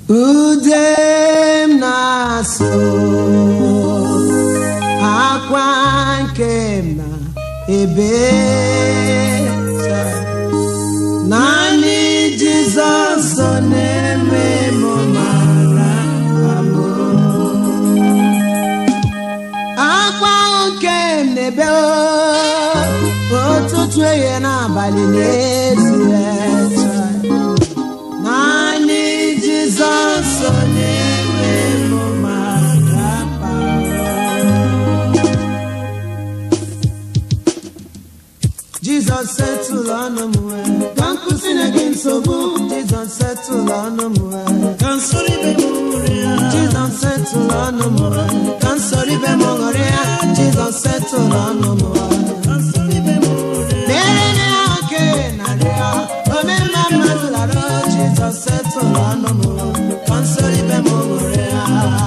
ude m na-asụ akwa nke m na ebe naanị jizọs na-eme m mara amụ akwa nke m na-ebe ụtụtụ ehihie n'abalị n'ezie naanị jizọs na-eme m mara jizọs setụlụ ọnụ m wee ka m kwụsịrị gị nsogbu jizọs setụlụ ọnụ m wee ka nsọrọ ibe m ṅụrịa jizọs setụlụ ọnụ m wee ka m soro ibe m ṅụrịa jizọs setụlụ ọnụ m wee ka nsọrọ ibe m ṅụrịa Mere na oke narị ya, omemma mmadụ lara Jizọs setụlụ ọnụ m, ka m soro ibe m ṅụrịa.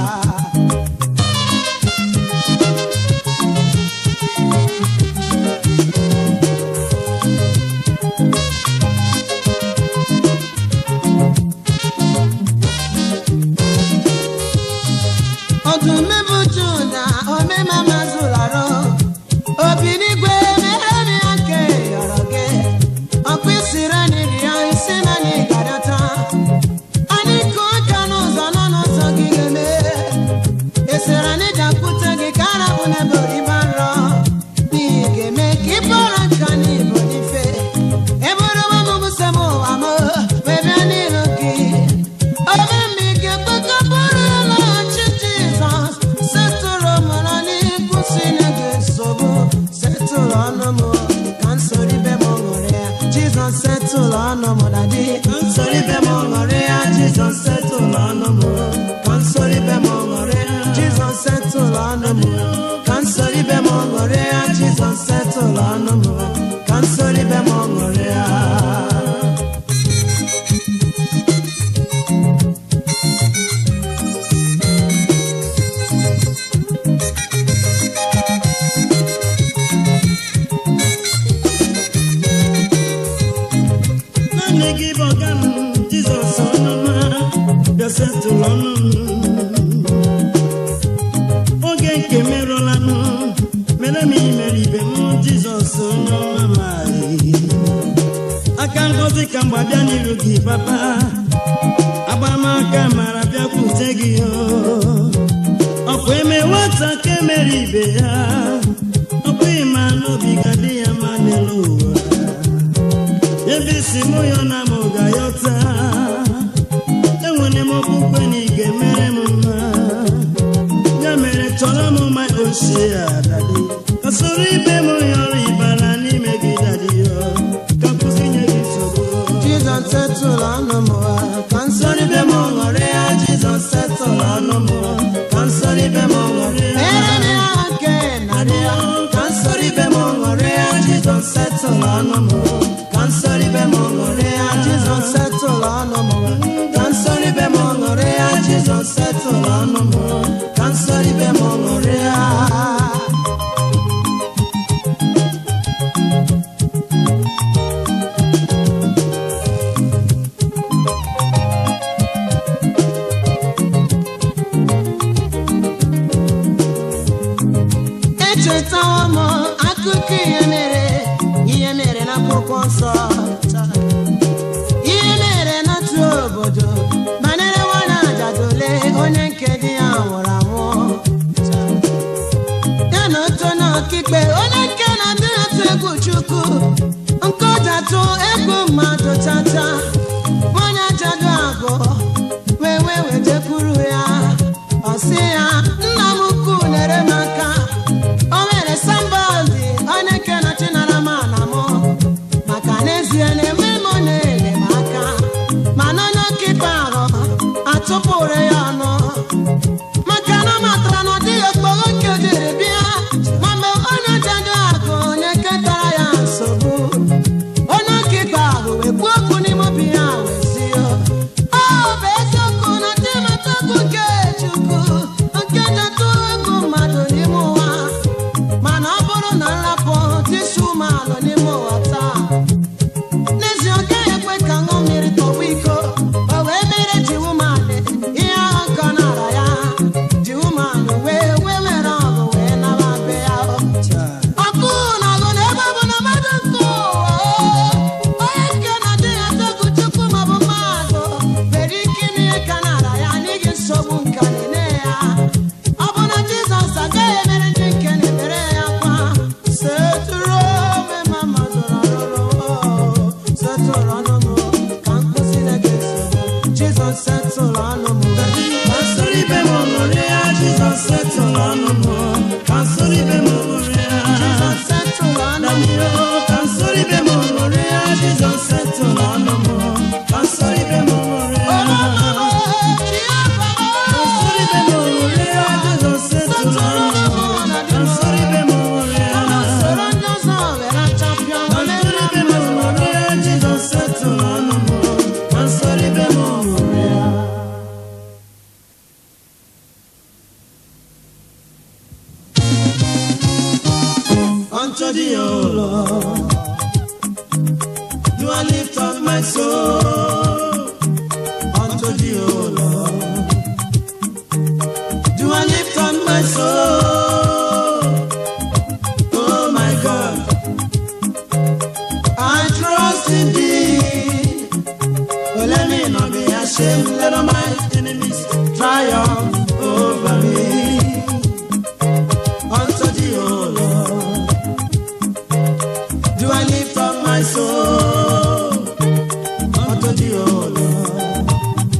ọdụm bụ Juda, omemma mmadụ lara obi n'igwe mere m ya nke yọrọ gị ọkpụ isiri n'iri ya isi na anyị gadata anyị kụ aka n'ụzọ nọ n'ụzọ gị ga-eme esiri anyị dakwute gị ka arabụ n'ebe oriba nrọ n'ihi ga-eme ka ị bụrụ nka n'ibo n'ife eburu m mụbụse m ụwa m wee bịa n'ihu gị ome m ike kpekọpụrụ ya lọghachi jizọs setụrụ mụrụ n'ịkwụsị na gị nsogbu setụlụ ọnụ m ka m soro ibe m ṅụrịa jizọs setụlụ ọnụ m dadi ka m soro ibe m ṅụrịa jizọs setụlụ ọnụ m ka m soro ibe m ṅụrịa jizọs setụlụ ọnụ m ka m soro ibe m ṅụrịa jizọs setụlụ ọnụ m ka m soro ibe m ṅụrịa naanị gị bụ ọga m jizọs ọnụma bịa setụlụ ọnụ m oge nke merụlanụ mere m imere ibe m jizọs onye ọma maghị aka ngozi ka mgba bịa n'iru gị papa agbamaka mara bịakwute gị o ọkwa eme nwata ka emere ibe ya ọkwa ịma n'obi ga dị ya ma n'elu ụwa ebe isi mụ ya na m ga-ayọta enwere m okpukpe na ị ga-emere m mma ya mere chọrọ m ma ochie ya dadi ka soro ibe m yọrọ ịbara n'ime gị dadi yo ka kwụsị nye gị nsogbu Jizọs setụlụ ọnụ m ka m soro ibe m ṅụrịa Jizọs setụlụ ọnụ m ka m soro ibe m ṅụrịa mere m ya nke narị ya ka m soro ibe m ṅụrịa Jizọs setụlụ ọnụ m ka m soro ibe m ṅụrịa Jizọs setụlụ ọnụ m ka m soro ibe m ṅụrịa Jizọs setụlụ ọnụ m ka m soro ibe m ṅụrịa echetawo m akụkọ ihe mere ihe mere n'akwụkwọ nsọ ihe mere n'otu obodo banyere nwanyị ajadole onye nke di ya nwụrụ anwụ ya na otu onye ọkaikpe onye nke na-adị atụ egwu chukwu nke ọ datụ egwu mmadụ tata nwanyị ajadu abụọ wee wee wejekwuru ya ọ sị ya nna m ukwu nyere m aka o mere sambọọdụ onye nke nọchinara m ana m maka n'ezie na-enwe m na-ele m aka mana onye ọkaikpe ahụ atụpụrụ ya ọnụ maka na ọ matara na ọ dịghị okporo nke o jiri bịa ma mgbe onye jadu akụ onye ketara ya nsogbu onye ọkaikpe ahụ wee kwuo okwu n'ime obi ya Jesus settle ọnụ m Kasoro ibe m ṅụrịa Jizọs setụlụ ọnụ m Kasoro ibe m ṅụrịa Jesus settle ọnụ m Damio Kasoro ibe m ṅụrịa Jizọs setụlụ ọnụ m Kasoro ibe m ṅụrịa Kasoro ibe m ṅụrịa Jizọs setụlụ ọnụ m Kasoro ibe m ṅụrịa soro ndị ọzọ were champion Kasoro ibe m ṅụrịa Jizọs setụlụ ọnụ m Kasoro ibe m ṅụrịa unto thee, O Lord. Do I lift up my soul unto thee, O Lord? Do I lift up my soul? Oh my God, I trust in thee. Oh, let me not be ashamed. Let all my enemies triumph over me. Unto thee, O Lord. Do I lift up my soul unto thee, O Lord?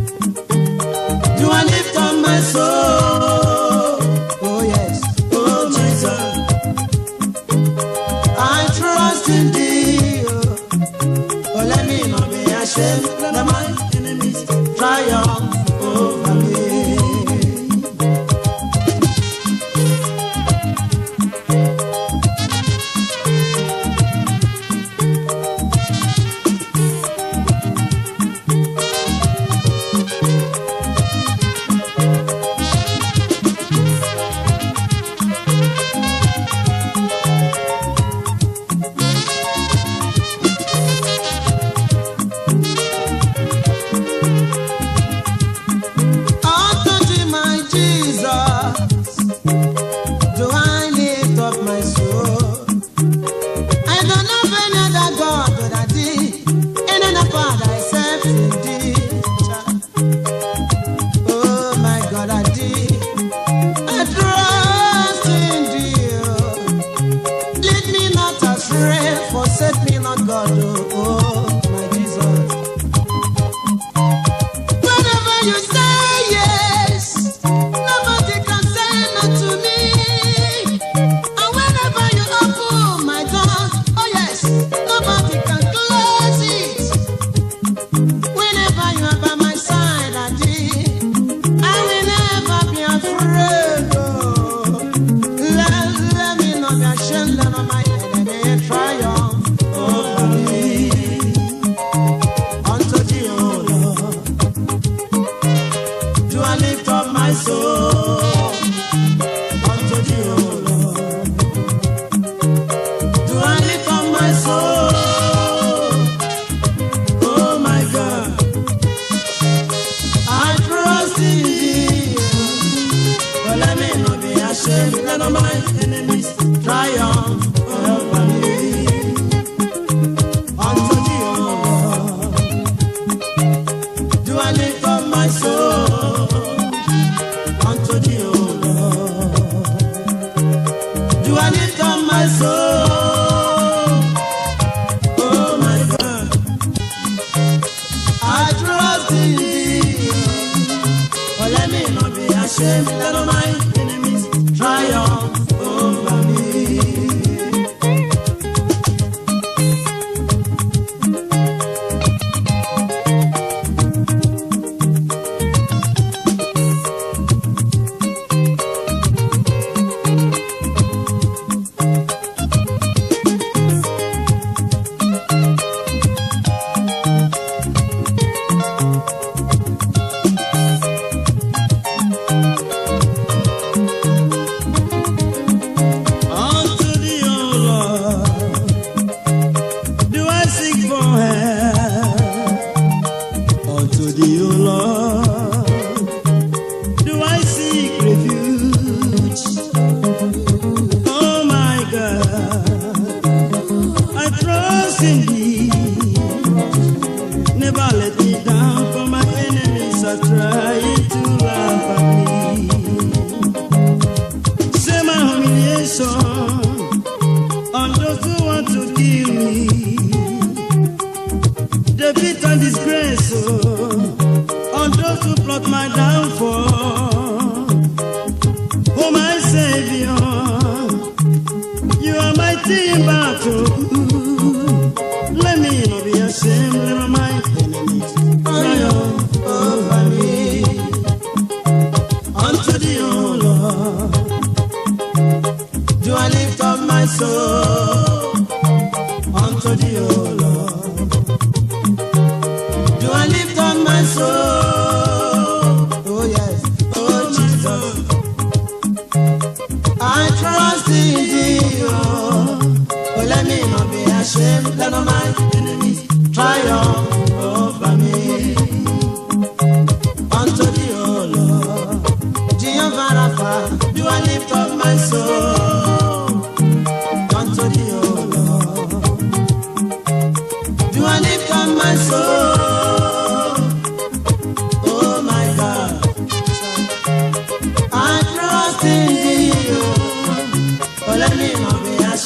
Do I lift up my soul? Oh yes, Oh Jesus, I trust in thee. oh. oh let me not be ashamed. Let my enemies triumph over me. Unto thee, my Jesus, do I lift up my soul? I don't know of any other God but I thee, any other Father except in thee. Oh my God, I thee, I trust in thee. oh. Lead me not astray, forsake me not, God. Oh, oh my Jesus. Whenever you say yes, nobody can say no to me. And whenever you open my door, oh yes, nobody can close it. Whenever you are by my side, I I will never be afraid. Oh, let, let me not be ashamed, let not my enemy triumph over me. Unto thee, O Lord. Do I lift up my soul unto thee, O Lord? Do I lift up my soul? Oh my God, I trust in thee. But let me not be ashamed. Let all my enemies triumph over me. Unto thee, O Lord. Do I lift up my soul unto thee, O Lord? Do I lift up my soul? Oh my God, I trust in thee. Oh, let me not be ashamed. Let all my enemies triumph over me. Unto thee, O Lord, do I seek for help? Unto thee, O Lord, do I seek refuge? Oh my God, I trust in thee. Never let me down, for my enemies are trying to laugh at me. Say my humiliation on those who want to kill me. Defeat and disgrace oh, on those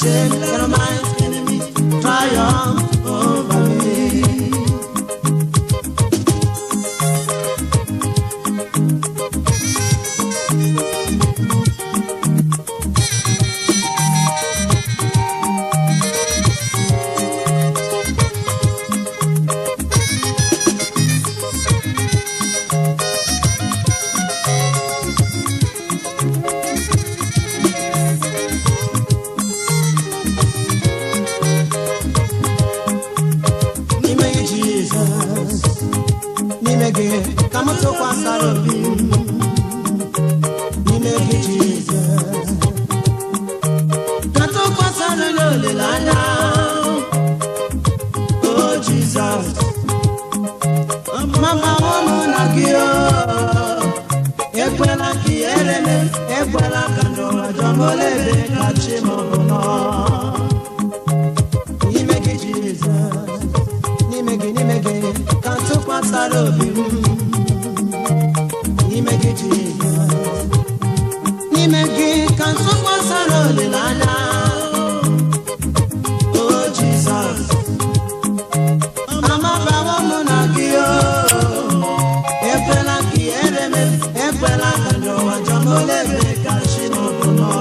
shame, let my enemy triumph over me. n'ime gị jizọs n'ime gị ka m tụkwasara obi m n'ime gị jizọs ka tụkwasara n'olileanya o jizọs mama ụmụ na gị o ekwela ka ihere me ekwela ka n'ụwa jọmolebe ka chi m bụ nọ n'ime gị jizọs n'ime gị n'ime gị ka tụkwasara obi m n'ime gị jizọs n'ime gị ka tụkwasara olileanya o jizọs amabawo m na gị o ekwela ka ihere me ekwela ka n'ụwa jọmolebe ka chi m bụ nọ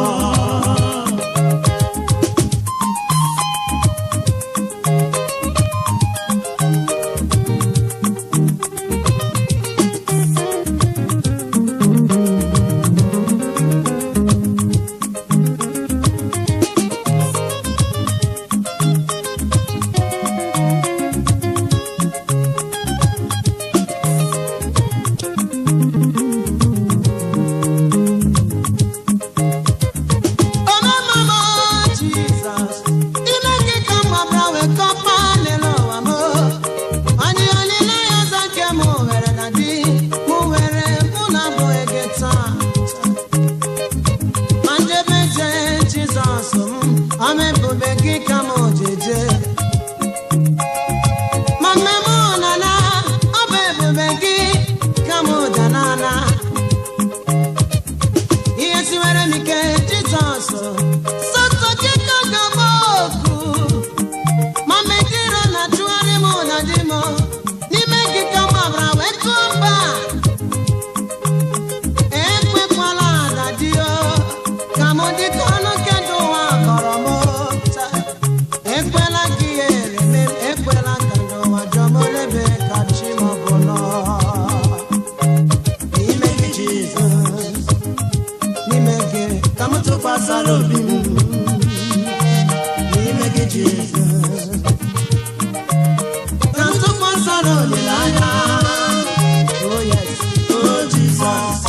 Ọmụmụ Jizọs, ime gị ka mma bịa wee kọpa n'elu ụwa m. Anyị olileanya ọzọ nke mụ nwere na di, mụ nwere mụ na abụghị gị taa. Ma njebe je Jizọs m, ọma ebube gị ka mụ jeje. Ma mgbe mụ nọ na, ọ bụ ebube gị ka mụ ja n'ala. ihe siwere m ike jizọs sọtọ chika gaba oku ma mekiro na chụgharị m na di m n'ime gị ka gbabara wee tụọ mba ekwekwala na di o ka m dị ka ọnụ kedụ ụwa kọrọ m taa. ekwela ka ihe ereme m ekwela ka n'ụwa jọmolebe ka chi m bụ nọ n'ime gị jizọs n'ime gị ka m tụkwasara obi m n'ime gị jizọs ka m tụkwasara olileanya oh yes oh jizọs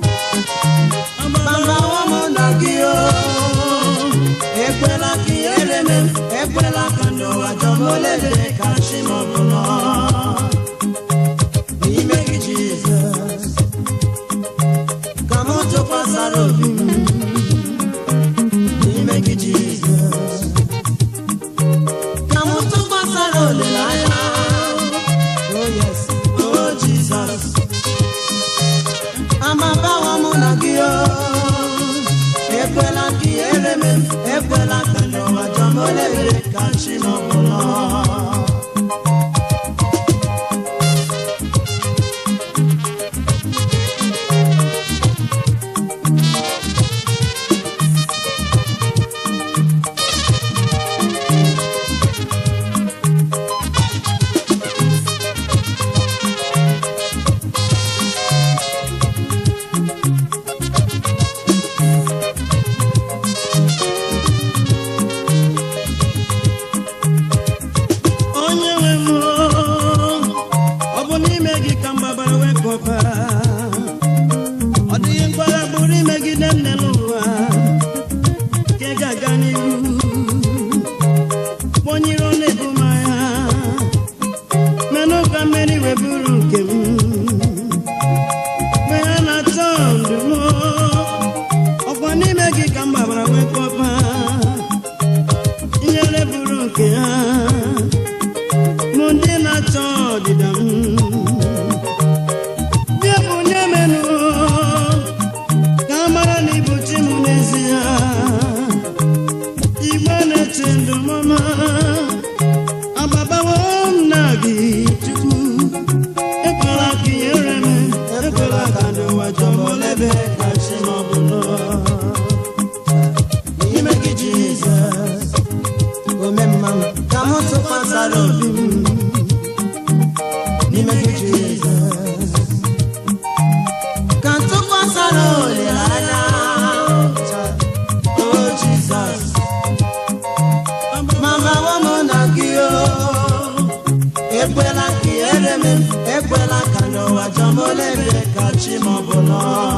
mgbawa m na gị o ekwela ka ihere me m ekwela ka n'ụwa jọmolebe ka chi m bụ nọ n'ime gị jizọs ka m tụkwasara obi m n'ime gị jizọs ka m tụkwasara olileanya oh yes oh jizọs amabawa mụ na gị o ekwela ka ihere me m ekwela ka n'ụwa jọmolebe ka chi m ọbụla n'ụwa jọmolebe ka chi ma ọ bụ nọ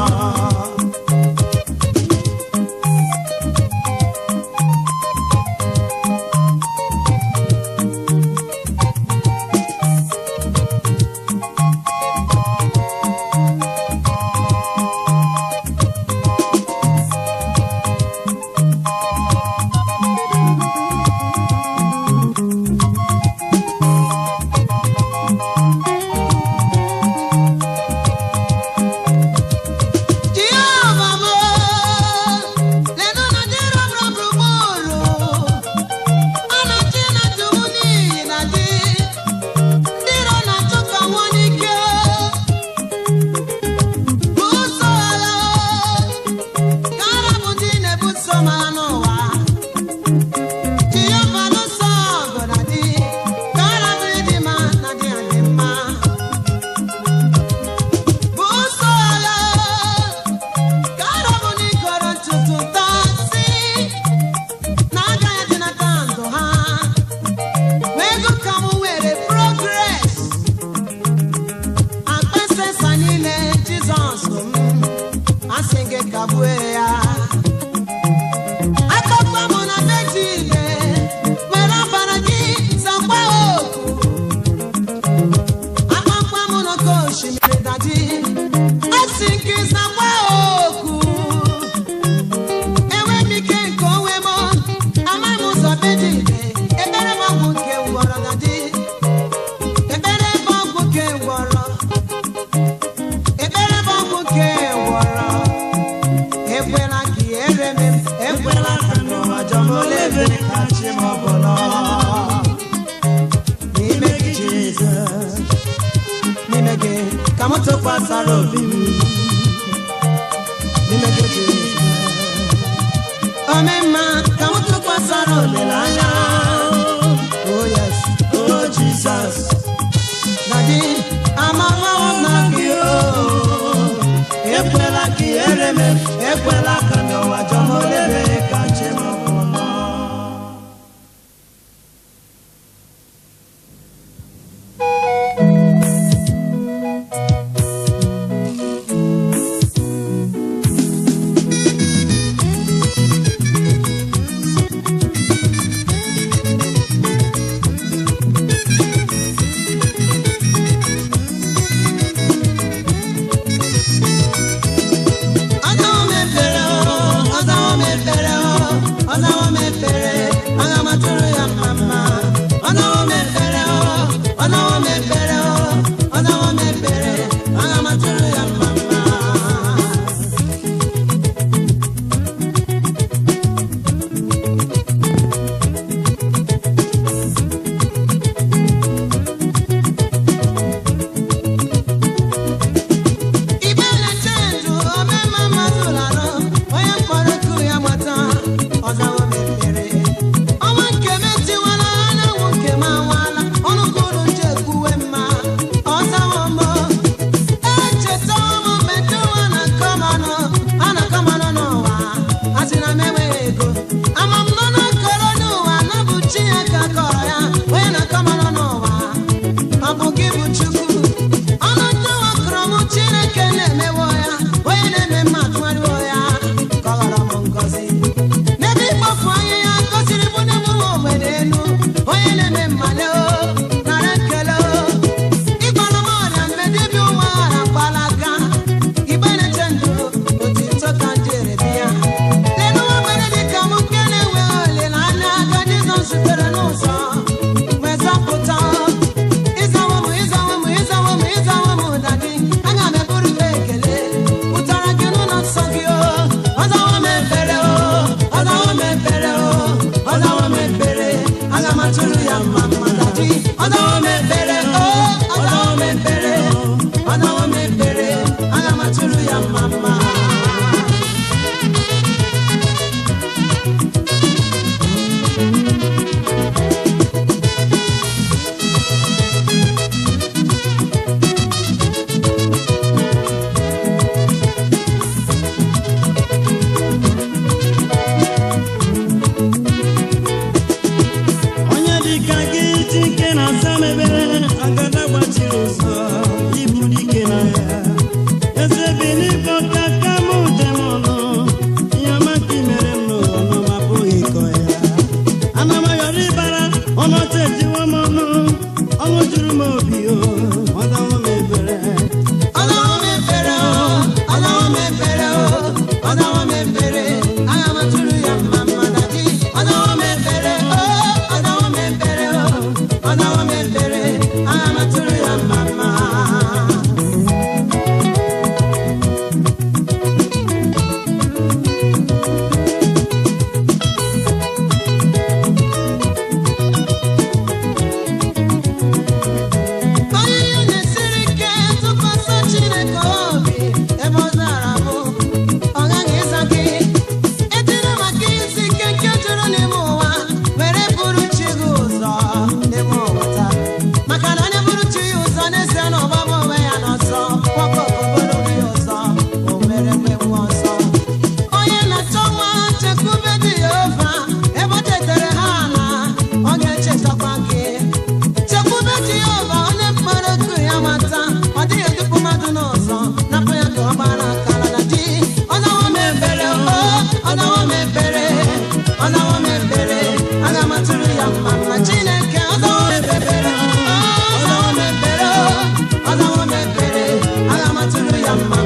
Jehova m, lee na dị rọbụrụ gburugburu. A na-achị na-atụ m n'iyi na di. Ndị iro na-achụ ka nwụọ n'ike. Buso agha, ka ara bụ ndị na-ebuso m agha n'ụwa. Jehova lụso ọgụ na di, ka ara bụ ịdị mma na di adị mma. Buso agha, Gara bụ n'ikoro ntutu tasị na agaghị adịnata ndụ ha wee ego ka m were progres akpesesa niile Jizọs m asị gị kagbue ya akpakpa m na bejile were ọbara gị zakwa oku akpakpa m n'oke osimiri daji asị gị zakwa oku enwe m ike nke onwe m amaghị m ụzọ be dị ire ekpere m ọgwụ nke ngwọrọ na dị ekpere m ọgwụ nke ngwọrọ ekpere m ọgwụ nke ngwọrọ ekwela ka ihere m ekwela ka n'ụwa jọmolebe ka chi m ọbụla n'ime gị Jizọs n'ime gị ka m tụkwasara obi m n'ime gị Jizọs omemma ka m tụkwasara olileanya oh yes oh Jesus na gị amamawo na gị oh ekwela ka ihere m ekwela ka n'ụwa jọmolebe ka chi m ọbụla Ọzawo mepere o, ọzawo mepere o, ọzawo mepere, aga m atụrụ ya mma mma. Ọzawo mepere o, ọzawo mepere o, ọzawo mepere, aga m atụrụ ya mma mma. Ibe na-eche ndụ omema mmadụ larụ onye mkpọrọ ku ya gbata ọzawo mepere ọnwa nke m etiwala anyanwụ nke m anwala ọnụ kwuru nje kwuwe mma ọzawo mbọ echeta ọmụ mmetụ ụwa na kọmanụ a na kọmanụ n'ụwa a sị na m enweghị ego ama m nọ n'okoro n'ụwa na bụ chi ya ka kọrọ ya onye na kọmanụ n'ụwa ọ bụ gị bụ chukwu ọnụ ndị ụwa kọrọ m chineke na-emewo ya onye na-eme mma tụgharịwo ya ka ọ ghọrọ m ngọzi n'ebe ịkpọfu anya ya gosiri bụ n'ebe ụwa ogbede elu onye na-eme mmale o nara nkele o ịgbara m ọrịa mgbe dibịa ụwa ghara mkpala aka igbe na-eche ndụ otito ka ndị eredi ya lelu nwa mgbede dị ka m nke na-enweghị olileanya aka jizọs sitere n'ụzọ wee zọpụta ịzawo m ịzawo m ịzawo m ịzawo m dadi aga m eburu gị ekele tụrụ ya mma